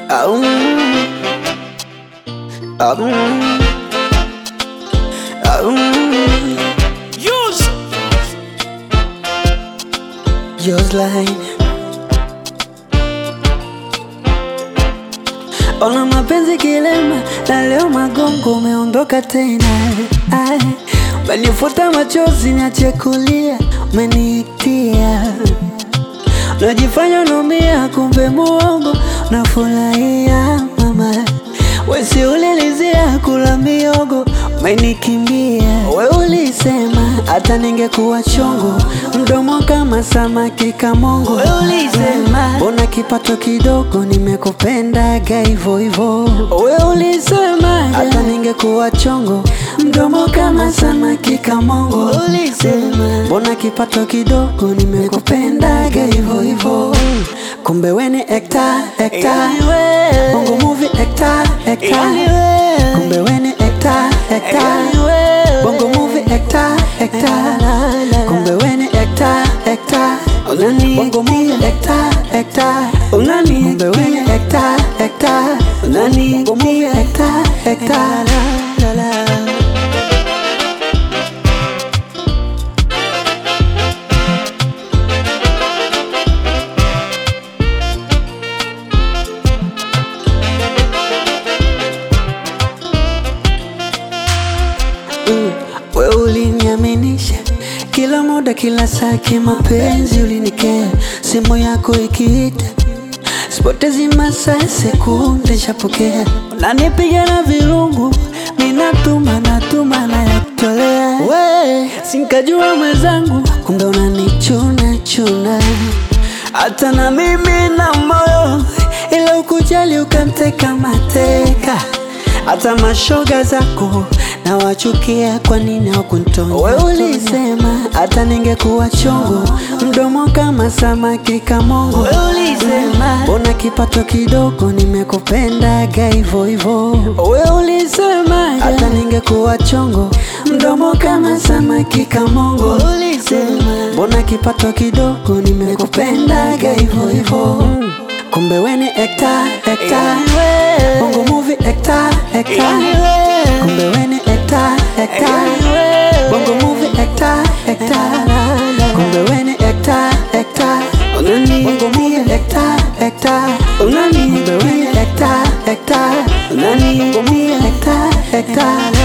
Aum. Aum. Aum. Use. Yours line. Ona mapenzi kilema na leo magongo umeondoka tena Ai, Umenifuta machozi niache kulia umeniitia Unajifanya unaumia kumbe muongo unafurahia mama Wesi ulilizia kula miogo umenikimbia We ulisema hata ningekuwa chongo mdomo kama samaki kamongo We ulisema mbona kipato kidogo nimekupendaga hivo hivo We ulisema hata ningekuwa chongo mdomo kama samaki kamongo We ulisema mbona kipato kidogo nimekupendaga hivo hivo kumbe weni ekta ekta bongo movie ekta ekta kumbe weni ekta ekta bongo movie ekta ekta kumbe weni ekta ekta unani bongo movie ekta ekta unani kumbe weni ekta ekta unani bongo movie ekta ekta la la la Mm, we uliniaminisha kila muda kila saa kimapenzi ulinikea simu yako ikiita sipotezi masaa sekunde shapokea unanipiga na virungu minatuma natuma na yakutolea we sinkajua mwenzangu kumbe unanichuna chuna hata na mimi na moyo ila ukujali ukamteka mateka hata mashoga zako na wachukia, kwa nini hawakunitoa? We ulisema hata ningekuwa chongo, mdomo kama samaki kamongo. We ulisema mbona kipato kidogo, nimekupendaga hivo hivo. We ulisema hata ningekuwa chongo, mdomo kama samaki kamongo. We ulisema mbona kipato kidogo, nimekupendaga hivo hivo. Kumbe we ni ekta ekta, bongo movie ekta ekta. Kumbe we ni ekta ekta, bongo movie ekta ekta. Kumbe we ni ekta ekta, unani bongo movie ekta ekta. Unani kumbe we ni ekta ekta, unani bongo movie ekta ekta.